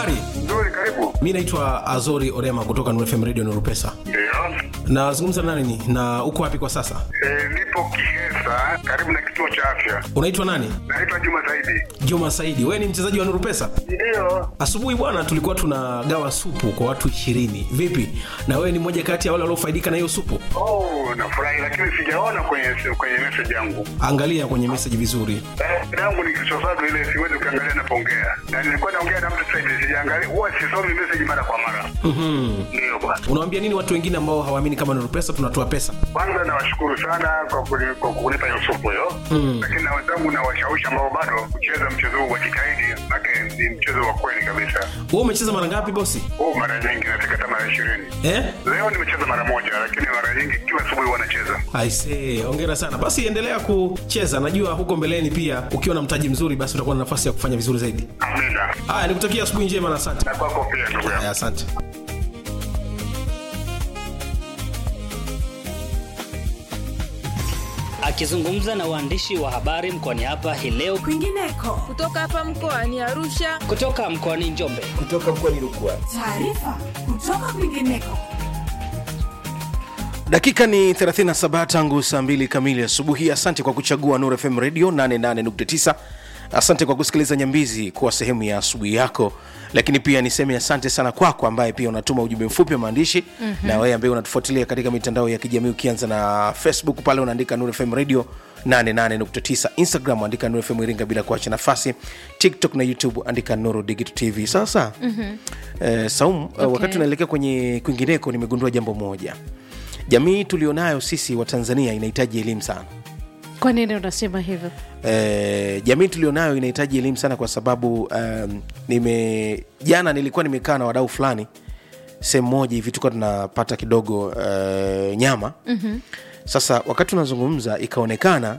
habari Nzuri, karibu. mi naitwa azori orema kutoka Nuru fm radio nurupesa Ndio. nazungumza na nani na uko wapi kwa sasa E, nipo Kihesa karibu na kituo cha afya. unaitwa nani Naitwa Juma Saidi. juma saidi wewe ni mchezaji wa nurupesa Ndio. asubuhi bwana tulikuwa tunagawa supu kwa watu ishirini vipi na wewe ni mmoja kati ya wale waliofaidika na hiyo supu Oh, nafurahi lakini sijaona kwenye kwenye message yangu. angalia kwenye meseji vizuri Eh, yangu ni kichosado ile siwezi kuangalia napoongea. Na nilikuwa naongea na mtu sasa hivi sijaangalia. Huwa sisomi message mara kwa mara. mm-hmm. Ndio bwana. unawambia nini watu wengine ambao hawaamini kama nurupesa tunatoa pesa Kwanza nawashukuru sana kwa kuni- kwa kunipa hiyo supu hiyo. Mm. Lakini na wenzangu na washawishi ambao bado kucheza mchezo huu wajitahidi, maana ni mchezo wa kweli kabisa. wewe umecheza mara ngapi bosi Oh, mara nyingi nafika hata mara ishirini. eh? Leo nimecheza mara moja, lakini mara nyingi kila asubuhi huwa nacheza. aisee ongera sana basi endelea kucheza najua huko mbeleni pia ukiwa na mtaji mzuri basi utakuwa na nafasi ya kufanya vizuri zaidi Amina. haya nikutakia asubuhi njema na asante Na kwako pia ndugu yangu. haya asante Akizungumza na waandishi wa habari mkoani hapa hii leo kwingineko kutoka hapa mkoani Arusha. kutoka mkoani Njombe. taarifa kutoka kwingineko dakika ni 37 tangu saa 2 kamili asubuhi asante kwa kuchagua nur fm radio 88.9 asante kwa kusikiliza nyambizi kuwa sehemu ya asubuhi yako lakini pia niseme asante sana kwako ambaye pia unatuma ujumbe mfupi wa maandishi mm-hmm. na wewe ambaye unatufuatilia katika mitandao ya kijamii ukianza na facebook pale unaandika nur fm radio 88.9 instagram andika nur fm iringa bila kuacha nafasi tiktok na youtube andika nuru digital tv sasa mm-hmm. eh, saum okay. wakati unaelekea kwenye kwingineko nimegundua jambo moja jamii tulionayo sisi wa tanzania inahitaji elimu sana kwa nini unasema hivyo e, jamii tulionayo inahitaji elimu sana kwa sababu um, nime jana nilikuwa nimekaa na wadau fulani sehemu moja hivi tulikuwa tunapata kidogo uh, nyama mm-hmm. sasa wakati tunazungumza ikaonekana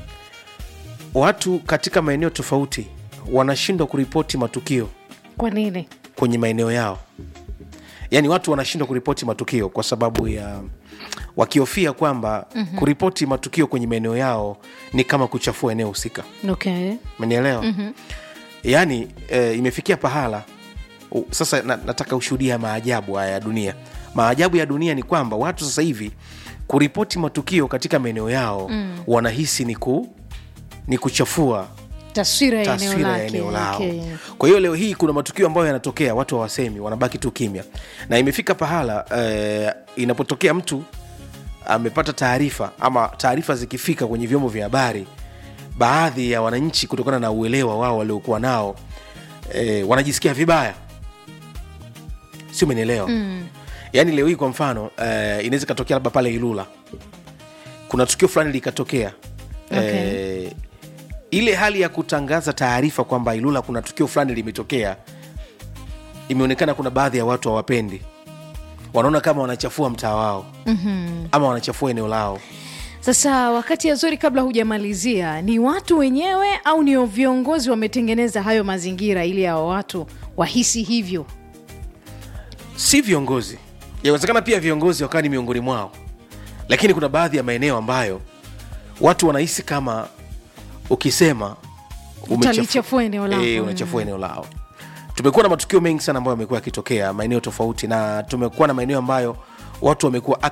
watu katika maeneo tofauti wanashindwa kuripoti matukio kwa nini kwenye maeneo yao yaani watu wanashindwa kuripoti matukio kwa sababu ya wakihofia kwamba mm-hmm. kuripoti matukio kwenye maeneo yao ni kama kuchafua eneo husika okay menielewa mm-hmm. yaani e, imefikia pahala u, sasa na, nataka ushuhudia maajabu haya ya dunia maajabu ya dunia ni kwamba watu sasa hivi kuripoti matukio katika maeneo yao mm. wanahisi ni ku ni kuchafua taswira ya eneo taswira ya lake eneo lao okay. kwa hiyo leo hii kuna matukio ambayo yanatokea watu hawasemi wanabaki tu kimya na imefika pahala eh, inapotokea mtu amepata taarifa ama taarifa zikifika kwenye vyombo vya habari baadhi ya wananchi kutokana na uelewa wao waliokuwa nao eh, wanajisikia vibaya si umenielewa mm. yaani leo hii kwa mfano eh, inaweza ikatokea labda pale ilula kuna tukio fulani likatokea Okay. eh, ile hali ya kutangaza taarifa kwamba ilula kuna tukio fulani limetokea imeonekana kuna baadhi ya watu hawapendi wanaona kama wanachafua mtaa wao mm-hmm. ama wanachafua eneo lao sasa wakati yazuri kabla hujamalizia ni watu wenyewe au ni viongozi wametengeneza hayo mazingira ili hao watu wahisi hivyo si viongozi yawezekana pia viongozi wakawa ni miongoni mwao lakini kuna baadhi ya maeneo ambayo watu wanahisi kama ukisema umechafu- Utalichafua eneo lako. Eh, unachafua eneo lao tumekuwa na matukio mengi sana ambayo yamekuwa yakitokea maeneo tofauti na tumekuwa na maeneo ambayo watu wamekuwa